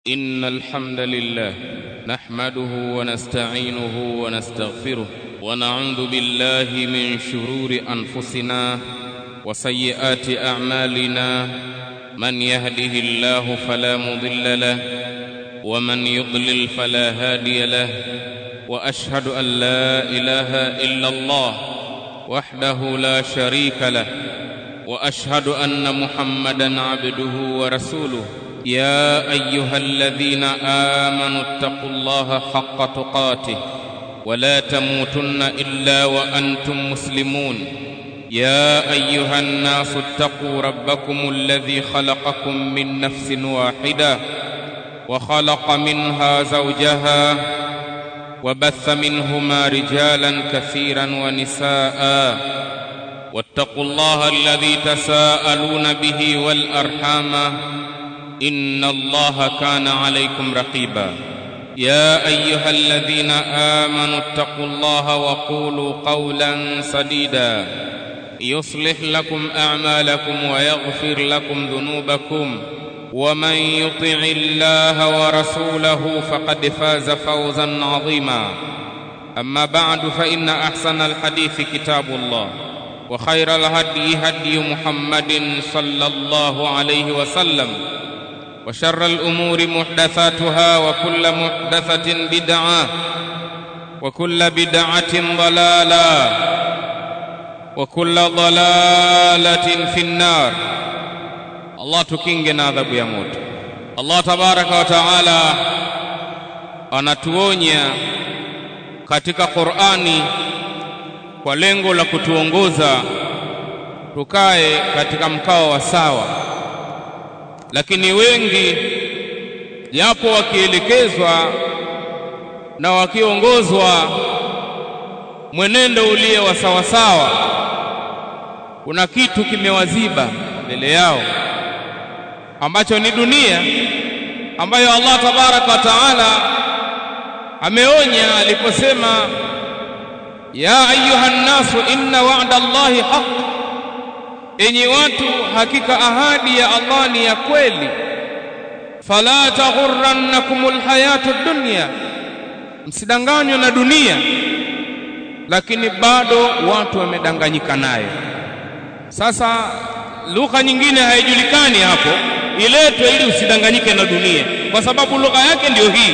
إن الحمد لله نحمده ونستعينه ونستغفره ونعوذ بالله من شرور أنفسنا وسيئات أعمالنا من يهده الله فلا مضل له ومن يضلل فلا هادي له وأشهد أن لا إله إلا الله وحده لا شريك له واشهد ان محمدا عبده ورسوله يا ايها الذين امنوا اتقوا الله حق تقاته ولا تموتن الا وانتم مسلمون يا ايها الناس اتقوا ربكم الذي خلقكم من نفس واحده وخلق منها زوجها وبث منهما رجالا كثيرا ونساء واتقوا الله الذي تساءلون به والارحام ان الله كان عليكم رقيبا يا ايها الذين امنوا اتقوا الله وقولوا قولا سديدا يصلح لكم اعمالكم ويغفر لكم ذنوبكم ومن يطع الله ورسوله فقد فاز فوزا عظيما اما بعد فان احسن الحديث كتاب الله وخير الهدي هدي محمد صلى الله عليه وسلم وشر الامور محدثاتها وكل محدثه بدعه وكل بدعه ضلاله وكل ضلاله في النار الله tukinge na adhabu ya moto Allah tabaraka wa taala anatuonya katika Qur'ani kwa lengo la kutuongoza tukae katika mkao wa sawa, lakini wengi japo wakielekezwa na wakiongozwa mwenendo ulie wa sawasawa, kuna kitu kimewaziba mbele yao ambacho ni dunia ambayo Allah tabaraka wa taala ameonya aliposema ya ayuha nnasu inna wa'da Allahi haq, enyi watu, hakika ahadi ya Allah ni ya kweli. Fala taghurrannakumul hayatu dunya, msidanganywe na dunia. Lakini bado watu wamedanganyika nayo. Sasa lugha nyingine haijulikani hapo, iletwe ili usidanganyike na dunia, kwa sababu lugha yake ndiyo hii.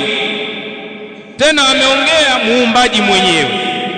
Tena ameongea muumbaji mwenyewe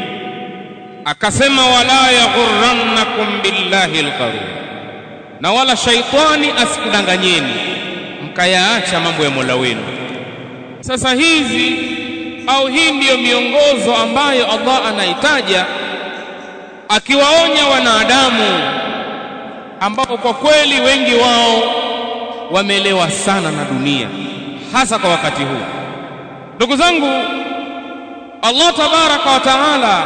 akasema wala yaghurrannakum billahi algharur, na wala shaitani asikudanganyeni mkayaacha mambo ya Mola wenu. Sasa hizi au hii ndiyo miongozo ambayo Allah anaitaja akiwaonya wanadamu ambao kwa kweli wengi wao wameelewa sana na dunia, hasa kwa wakati huu. Ndugu zangu, Allah tabaraka wa taala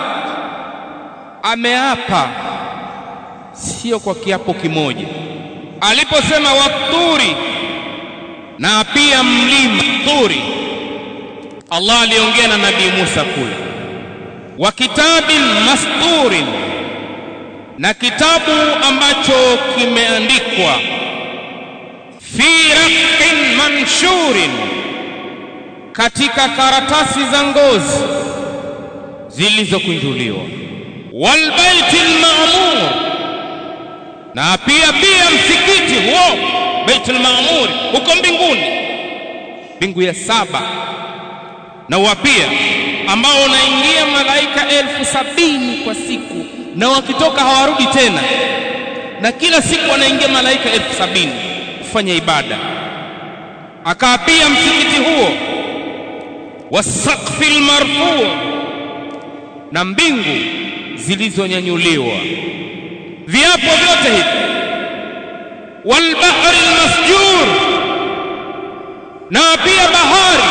ameapa sio kwa kiapo kimoja aliposema waturi na pia mlima turi Allah aliongea na nabii Musa kule wa kitabin masturin na kitabu ambacho kimeandikwa fi raqin manshurin katika karatasi za ngozi zilizokunjuliwa walbaiti lmamur, na pia pia msikiti huo Baitul Maamur huko mbinguni, mbingu ya saba, na wapia ambao unaingia malaika elfu sabini kwa siku, na wakitoka hawarudi tena, na kila siku wanaingia malaika elfu sabini kufanya ibada. Akaapia msikiti huo wasaqfi lmarfuu, na mbingu zilizonyanyuliwa viapo vyote hivi walbahri almasjur na pia bahari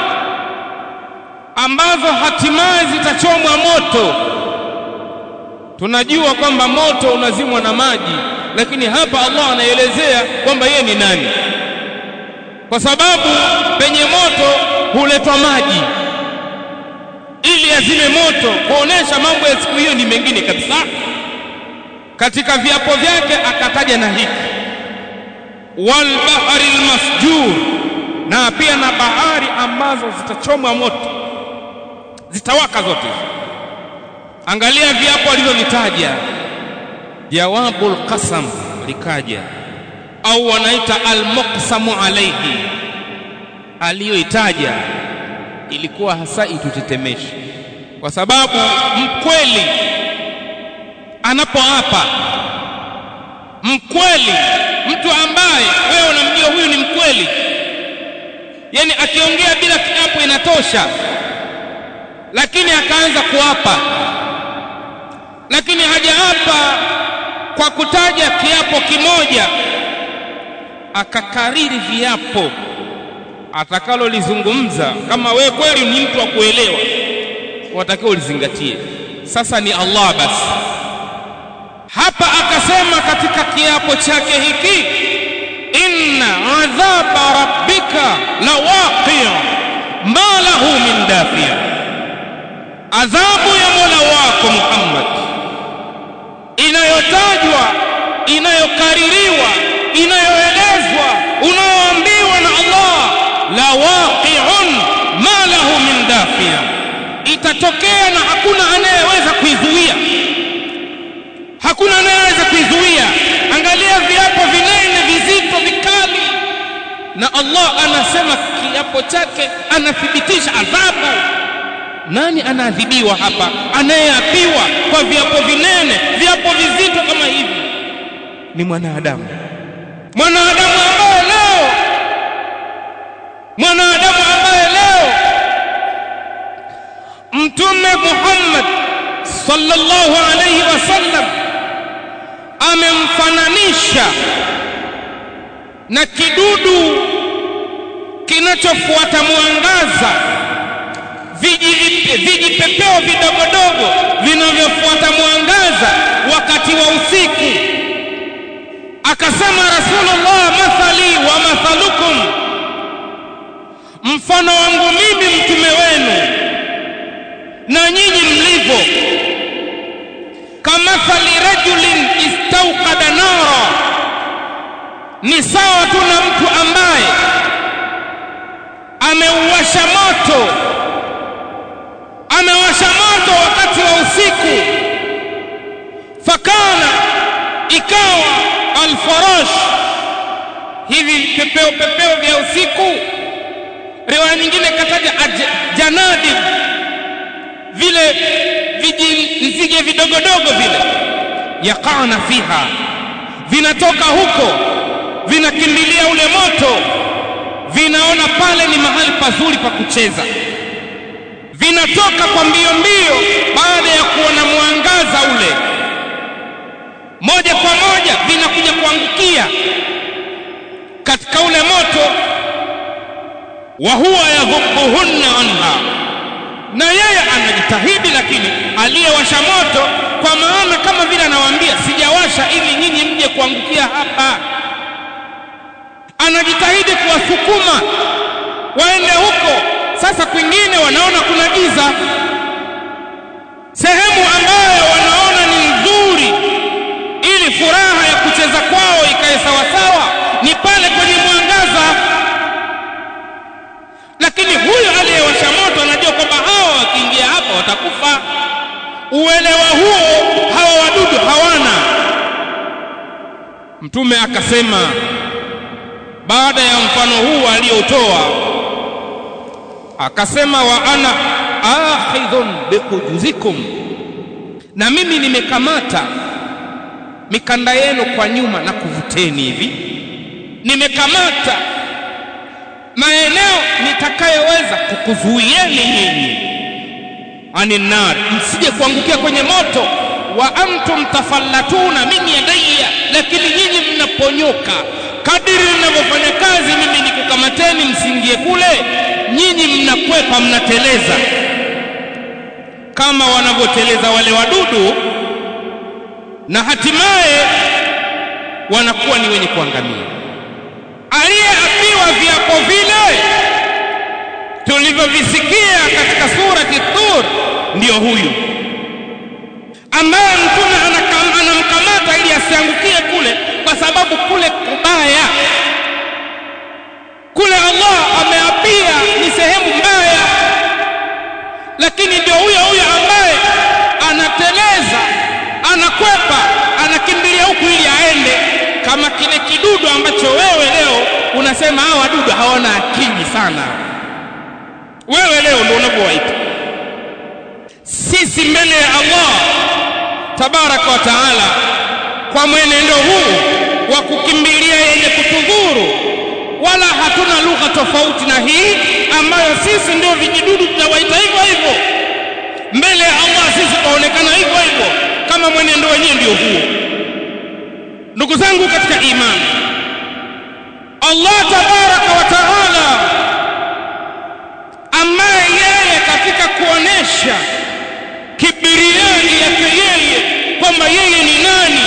ambazo hatimaye zitachomwa moto tunajua kwamba moto unazimwa na maji lakini hapa Allah anaelezea kwamba yeye ni nani kwa sababu penye moto huletwa maji ili azime moto kuonesha mambo ya siku hiyo ni mengine kabisa katika viapo vyake akataja na hiki walbahri almasjur na pia na bahari ambazo zitachomwa moto zitawaka zote angalia viapo alivyovitaja jawabul qasam likaja au wanaita almuqsamu alayhi aliyoitaja ilikuwa hasa itutetemeshe kwa sababu mkweli anapoapa mkweli mtu ambaye wewe unamjua huyu ni mkweli yani akiongea bila kiapo inatosha lakini akaanza kuapa lakini hajaapa kwa kutaja kiapo kimoja akakariri viapo atakalolizungumza kama wewe kweli ni mtu wa kuelewa watakiwa ulizingatie sasa ni Allah basi hapa akasema katika kiapo chake hiki inna adhaba rabbika lawaqi ma lahu min dafi adhabu ya mola wako Muhammad inayotajwa inayokaririwa inayoelezwa unayoambiwa na Allah lawaqi'un ma lahu min dafi itatokea na hakuna anayeweza kuizuia hakuna anayeweza kuizuia angalia viapo vinene vizito vikali na Allah anasema kiapo chake anathibitisha adhabu nani anaadhibiwa hapa anayeapiwa kwa viapo vinene viapo vizito kama hivi ni mwanadamu mwanadamu ambaye leo mwanadamu ambaye leo mtume Muhammad sallallahu alayhi wasallam amemfananisha na kidudu kinachofuata mwangaza vijipepeo vidogodogo vinavyofuata mwangaza wakati wa usiku akasema rasulullah mathali wa mathalukum mfano wangu mimi mtume wenu na nyinyi mlivyo kamathali rajulin istauqada nara ni sawa tu na mtu ambaye ameuwasha moto amewasha moto wakati wa usiku fakana ikawa alfarash hivi pepeo pepeo vya usiku riwaya nyingine kataja janadib vile vijinzige vidogodogo vile yaqana fiha vinatoka huko vinakimbilia ule moto vinaona pale ni mahali pazuri pa kucheza vinatoka kwa mbio mbio baada ya kuona mwangaza ule moja kwa moja vinakuja kuangukia katika ule moto wa huwa yadhubuhunna anha na yeye anajitahidi lakini aliyewasha moto kwa maana kama vile anawaambia sijawasha ili nyinyi mje kuangukia hapa anajitahidi kuwasukuma waende huko sasa kwingine wanaona kuna giza sehemu ambayo wanaona ni nzuri ili furaha ya kucheza kwao ikae sawasawa ni pale kwenye mwangaza lakini huyu aliyewasha moto anajua kwamba hawa wakiingia hapa watakufa uelewa huo hawa wadudu hawana mtume akasema baada ya mfano huu aliotoa akasema wa ana akhidhun bihujuzikum na mimi nimekamata mikanda yenu kwa nyuma na kuvuteni hivi nimekamata maeneo nitakayoweza kukuzuieni nyinyi aninnar msije kuangukia kwenye moto wa antum tafallatuna min yadayya lakini nyinyi mnaponyoka kadiri ninavyofanya kazi mimi nikukamateni msingie kule nyinyi mnakwepa mnateleza kama wanavyoteleza wale wadudu na hatimaye wanakuwa ni wenye kuangamia aliyeapiwa viapo vile tulivyovisikia katika surati Tur ndiyo huyu ambaye mtume anamkamata ili asiangukie kule kwa sababu kule kubaya kule Allah ameapia ni sehemu mbaya lakini ndio huyo huyo ambaye anateleza anakwepa anakimbilia huku ili aende kama kile kidudu ambacho wewe leo unasema hawa wadudu hawana akili sana wewe leo ndio unavyowaita sisi mbele ya Allah tabaraka wa taala kwa mwenendo huu wa kukimbilia yenye kutudhuru wala hatuna lugha tofauti na hii ambayo sisi ndio vijidudu tutawaita hivyo hivyo mbele ya Allah sisi tutaonekana hivyo hivyo kama mwenendo wenyewe ndio huo ndugu zangu katika imani Allah tabaraka wa taala ambaye yeye katika kuonesha kibiriani yake yeye kwamba yeye ni nani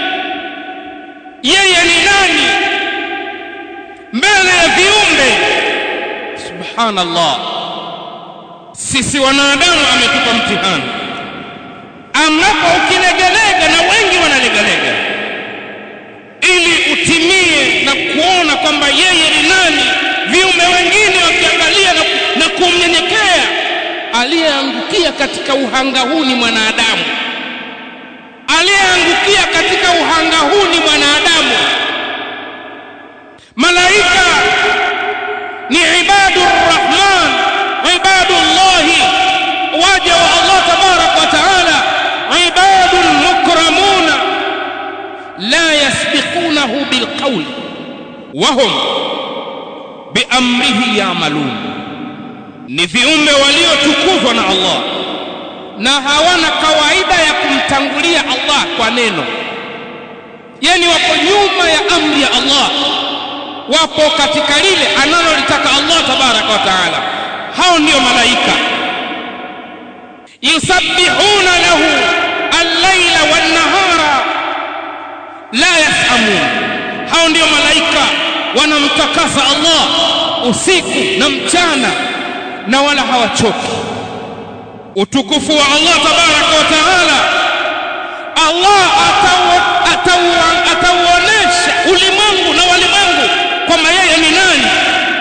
yeye ni nani mbele ya viumbe subhanallah sisi wanadamu ametupa mtihani ambapo ukilegalega na wengi wanalegalega ili utimie na kuona kwamba yeye ni nani viumbe wengine wakiangalia na, na kumnyenyekea aliyeangukia katika uhanga huu ni mwanadamu aliyeangukia katika uhanga huu ni mwanadamu malaika ni ibadu rrahman ibadullahi waja wa Allah tabarak wa taala ibadun mukramuna la yasbiqunahu bilqawl wahum biamrihi yamalun ni viumbe waliotukuzwa na Allah na hawana kawaida ya kumtangulia Allah kwa neno yani wako nyuma ya amri ya Allah wapo katika lile analolitaka Allah tabaraka wa taala hao ndio malaika yusabbihuna lahu al-laila wan-nahara la yasamun hao ndio malaika wanamtakasa Allah usiku na mchana na wala hawachoki utukufu wa Allah tabaraka wa taala Allah atauonesha ulimwengu na walimwengu kwamba yeye ni nani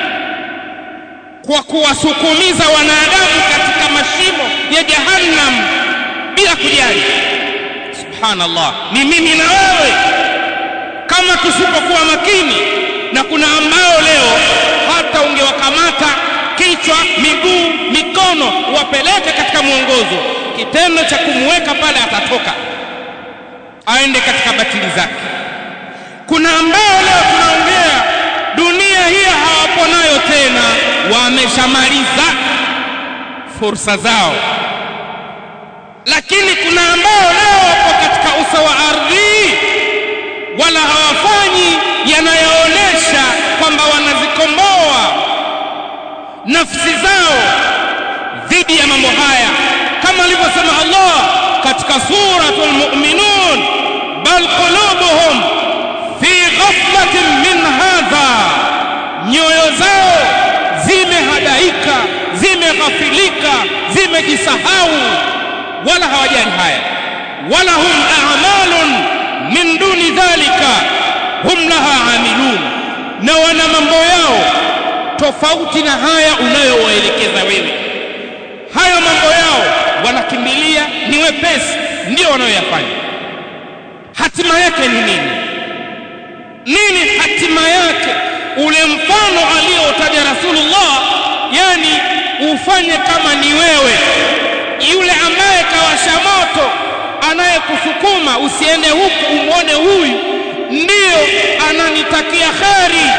kwa kuwasukumiza wanadamu katika mashimo ya jahannam bila kujali subhanallah ni mimi na wewe kama tusipokuwa makini na kuna ambao leo hata ungewakamata kichwa miguu mikono wapeleke katika mwongozo kitendo cha kumweka pale atatoka aende katika batili zake kuna ambao leo tunaongea dunia hii hawapo nayo tena wameshamaliza fursa zao lakini kuna ambao leo wapo katika uso wa ardhi wala hawafanyi yanayoonyesha kwamba wanazikomboa nafsi zao dhidi ya mambo haya kama alivyosema Allah katika suratul mu'minun bal qulubuhum fi ghaflatin min hadha nyoyo zao zimehadaika zimeghafilika zimejisahau wala hawajali haya wala hum a'malun min duni dhalika hum laha amilun na wana mambo yao tofauti na haya unayowaelekeza wewe hayo mambo yao wanakimbilia ni wepesi ndio wanayoyafanya hatima yake ni nini nini hatima yake ule mfano aliotaja Rasulullah yani ufanye kama ni wewe yule ambaye kawasha moto anayekusukuma usiende huku umwone huyu ndiyo ananitakia kheri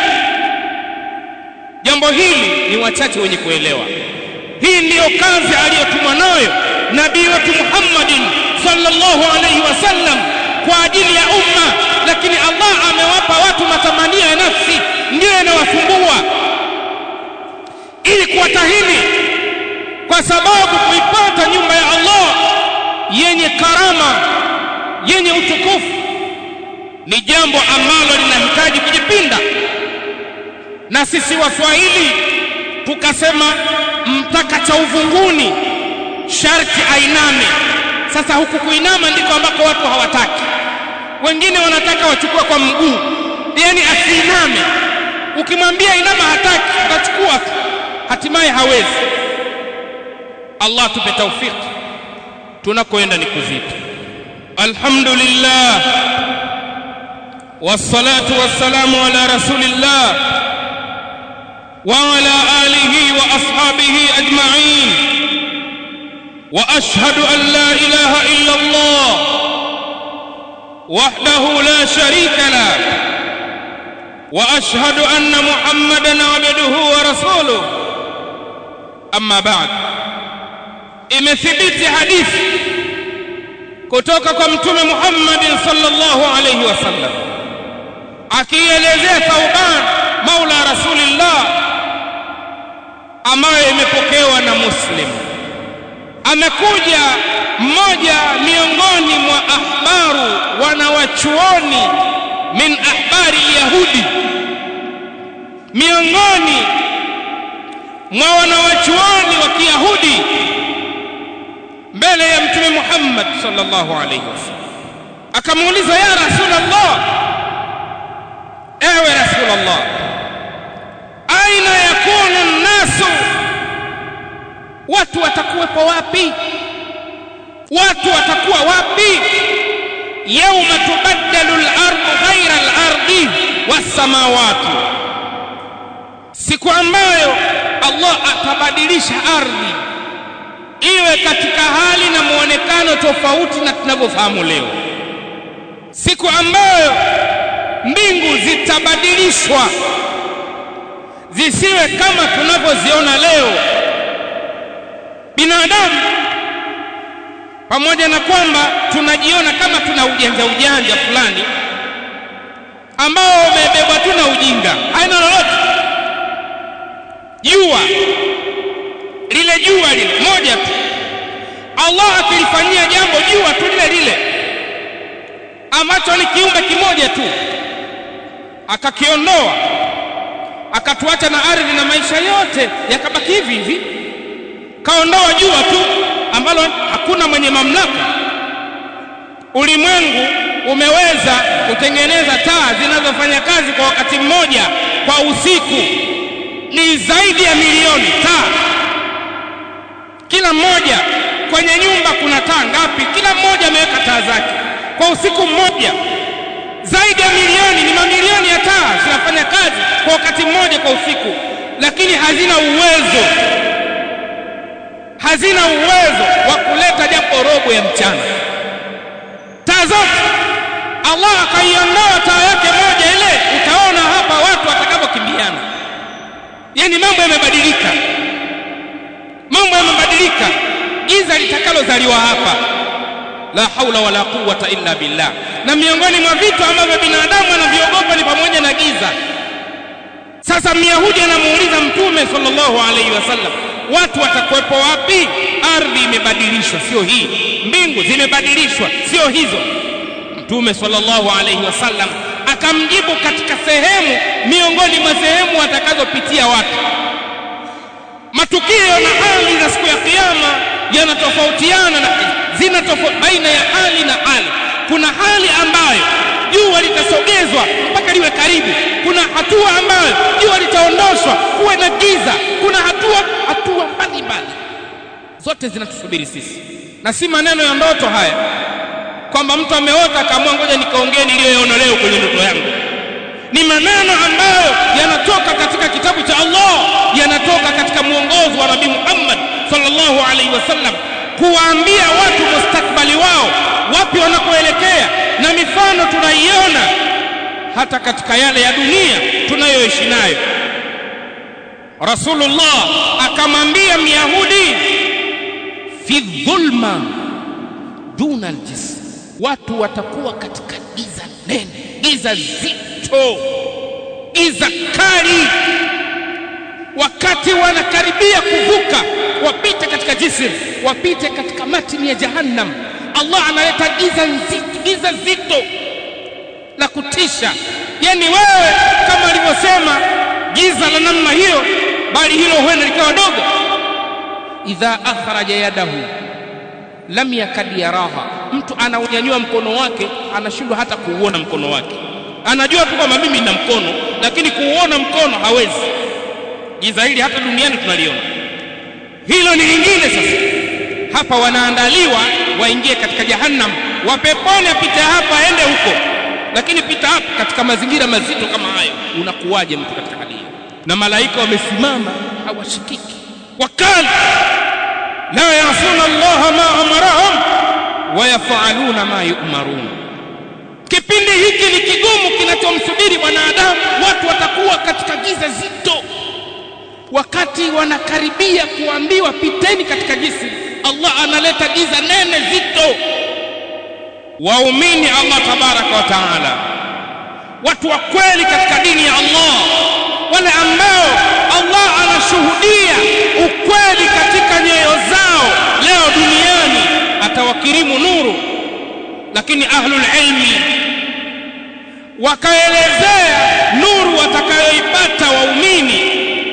jambo hili ni wachache wenye kuelewa hii ndiyo kazi aliyotumwa nayo nabii wetu Muhammadin sallallahu alaihi wasallam kwa ajili ya umma lakini Allah amewapa watu matamanio ya nafsi ndiyo yanawasumbua ili kuwatahini kwa sababu kuipata nyumba ya Allah yenye karama yenye utukufu ni jambo ambalo linahitaji kujipinda na sisi waswahili tukasema mtaka cha uvunguni sharti ainame sasa huku kuinama ndiko ambako watu hawataki wengine wanataka wachukue kwa mguu yani asiiname ukimwambia inama hataki atachukua tu hatimaye hawezi Allah tupe taufiki tunakoenda ni kuzito alhamdulillah wassalatu wassalamu ala rasulillah wa ala alihi wa ashabihi ajma'in wa ashhadu an la ilaha illa Allah wahdahu la sharika la wa ashhadu anna muhammadan abduhu wa rasuluhu amma ba'd imethibiti hadithi kutoka kwa mtume Muhammad sallallahu alayhi wasallam akielezea Thauban maula rasulillah ambayo imepokewa na Muslim amekuja mmoja miongoni mwa ahbaru wanawachuoni min ahbari yahudi miongoni mwa wanawachuoni wa Kiyahudi mbele ya mtume Muhammad sallallahu alayhi wasallam akamuuliza ya rasulullah ewe rasulullah aina yakunu nasu watu watakuwepo wapi watu watakuwa wapi yauma tubaddalu al-ardu ghayra al-ardi was-samawati siku ambayo Allah atabadilisha ardhi iwe katika hali na muonekano tofauti na tunavyofahamu leo siku ambayo mbingu zitabadilishwa zisiwe kama tunavyoziona leo binadamu pamoja na kwamba tunajiona kama tuna ujanja ujanja fulani ambao umebebwa tu na ujinga haina lolote jua lile jua lile moja tu Allah akilifanyia jambo jua tu lile lile ambacho ni kiumbe kimoja tu akakiondoa akatuacha na ardhi na maisha yote yakabaki hivi hivi kaondoa jua tu ambalo hakuna mwenye mamlaka ulimwengu umeweza kutengeneza taa zinazofanya kazi kwa wakati mmoja kwa usiku ni zaidi ya milioni taa kila mmoja kwenye nyumba kuna taa ngapi kila mmoja ameweka taa zake kwa usiku mmoja zaidi ya milioni ni mamilioni ya taa zinafanya kazi kwa wakati mmoja kwa usiku lakini hazina uwezo hazina uwezo wa kuleta japo robo ya mchana taa zote Allah akaiondoa taa yake moja ile utaona hapa watu watakapokimbiana yani mambo yamebadilika mambo yamebadilika giza litakalozaliwa hapa la haula wala quwwata illa billah na miongoni mwa vitu ambavyo binadamu anaviogopa ni pamoja na giza sasa myahudi anamuuliza mtume sallallahu alaihi wasallam watu watakuwepo wapi ardhi imebadilishwa sio hii mbingu zimebadilishwa sio hizo mtume sallallahu alaihi wasallam akamjibu katika sehemu miongoni mwa sehemu watakazopitia watu matukio na hali za siku ya kiyama yanatofautiana na zina tofauti baina ya hali na hali kuna hali ambayo jua litasogezwa mpaka liwe karibu kuna hatua ambayo jua litaondoshwa kuwe na giza kuna hatua hatua mbalimbali zote zinatusubiri sisi na si maneno ya ndoto haya kwamba mtu ameota akaamua ngoja nikaongee niliyoyaona leo kwenye ndoto yangu ni maneno ambayo yanatoka katika kitabu cha Allah yanatoka katika mwongozo wa Nabii Muhammad sallallahu alaihi wasallam kuwaambia watu mustakbali wao wapi wanakoelekea na mifano tunaiona hata katika yale ya dunia tunayoishi nayo Rasulullah akamwambia Myahudi fi dhulma duna aljism watu watakuwa katika giza nene giza zito giza kali wakati wanakaribia kuvuka wapite katika jisr wapite katika matini ya jahannam Allah analeta giza nzito giza zito la kutisha yani wewe kama alivyosema giza la namna hiyo bali hilo huenda likawa dogo idha akhraja yadahu lam yakad yaraha mtu anaunyanyua mkono wake anashindwa hata kuuona mkono wake anajua tu kwamba mimi nina mkono lakini kuuona mkono hawezi. Giza hili hata duniani tunaliona. Hilo ni lingine. Sasa hapa wanaandaliwa waingie katika jahannam, wa peponi apite hapa aende huko, lakini pita hapa katika mazingira mazito kama hayo, unakuwaje mtu katika hali hiyo? Na malaika wamesimama hawashikiki, wakali la yasuna allaha ma amarahum wa yafaluna ma yumarun. Kipindi hiki ni kigumu kinachomsubiri mwanadamu. Watu watakuwa katika giza zito, wakati wanakaribia kuambiwa piteni katika jisi, Allah analeta giza nene zito. Waumini Allah tabaraka wa taala, watu wa kweli katika dini ya Allah, wale ambao Allah anashuhudia ukweli katika nyoyo zao leo duniani, atawakirimu nuru. Lakini ahlul ilmi wakaelezea nuru watakayoipata waumini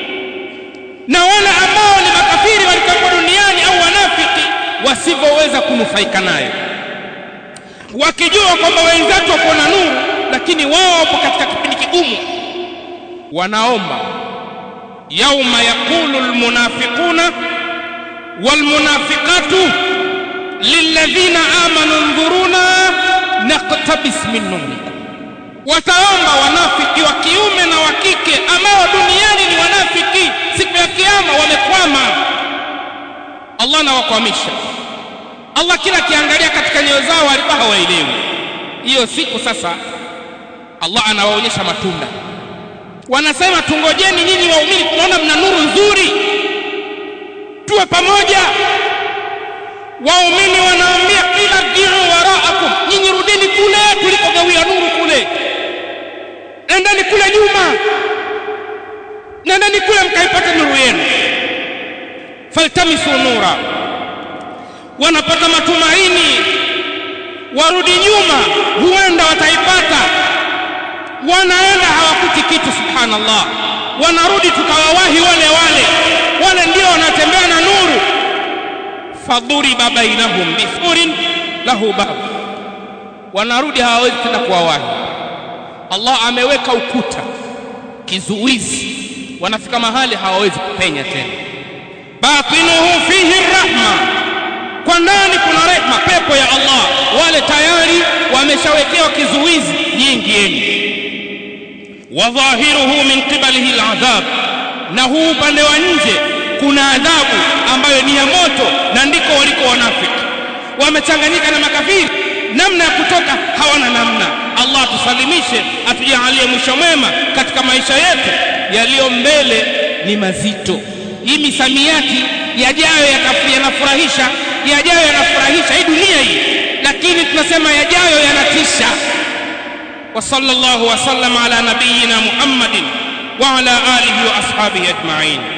na wale ambao ni makafiri walikuwa duniani au wanafiki wasivyoweza kunufaika nayo, wakijua kwamba wenzetu wako na nuru, lakini wao wapo katika kipindi kigumu. Wanaomba yauma yaqulu almunafiquna walmunafiqatu lilladhina amanu ndhuruna naqtabis min nurikum wataomba wanafiki wa kiume na wa kike ambao duniani ni wanafiki, siku ya kiyama wamekwama. Allah anawakwamisha. Allah kila akiangalia katika nyoyo zao alikuwa hawaelewi. Hiyo siku sasa Allah anawaonyesha matunda, wanasema tungojeni nyinyi waumini, tunaona mna nuru nzuri, tuwe pamoja. Waumini wanaambia ila rjiu waraakum, nyinyi rudini kule tulikogawia nuru kule nendeni kule nyuma, nendeni kule mkaipata nuru yenu. Faltamisu nura, wanapata matumaini, warudi nyuma, huenda wataipata. Wanaenda hawakuti kitu, subhanallah. Wanarudi tukawawahi wale wale wale, ndio wanatembea na nuru. Fadhuriba bainahum bisurin lahu bab, wanarudi hawawezi tena kuwawahi Allah ameweka ukuta kizuizi, wanafika mahali hawawezi kupenya tena. Batinuhu fihi rahma, kwa ndani kuna rehma, pepo ya Allah. Wale tayari wameshawekewa kizuizi, nyingieni. Wa dhahiruhu min qibalihi aladhab, na huu upande wa nje kuna adhabu ambayo ni ya moto, na ndiko waliko wanafiki, wamechanganyika na makafiri namna ya kutoka hawana namna. Allah tusalimishe, atujalie mwisho mwema katika maisha yetu. Yaliyo mbele ni mazito. Hii misamiati yajayo yanafurahisha, yajayo yanafurahisha hii dunia hii, lakini tunasema yajayo yanatisha. Wa sallallahu wa sallam ala nabiyyina Muhammadin wa ala alihi wa ashabihi ajma'in.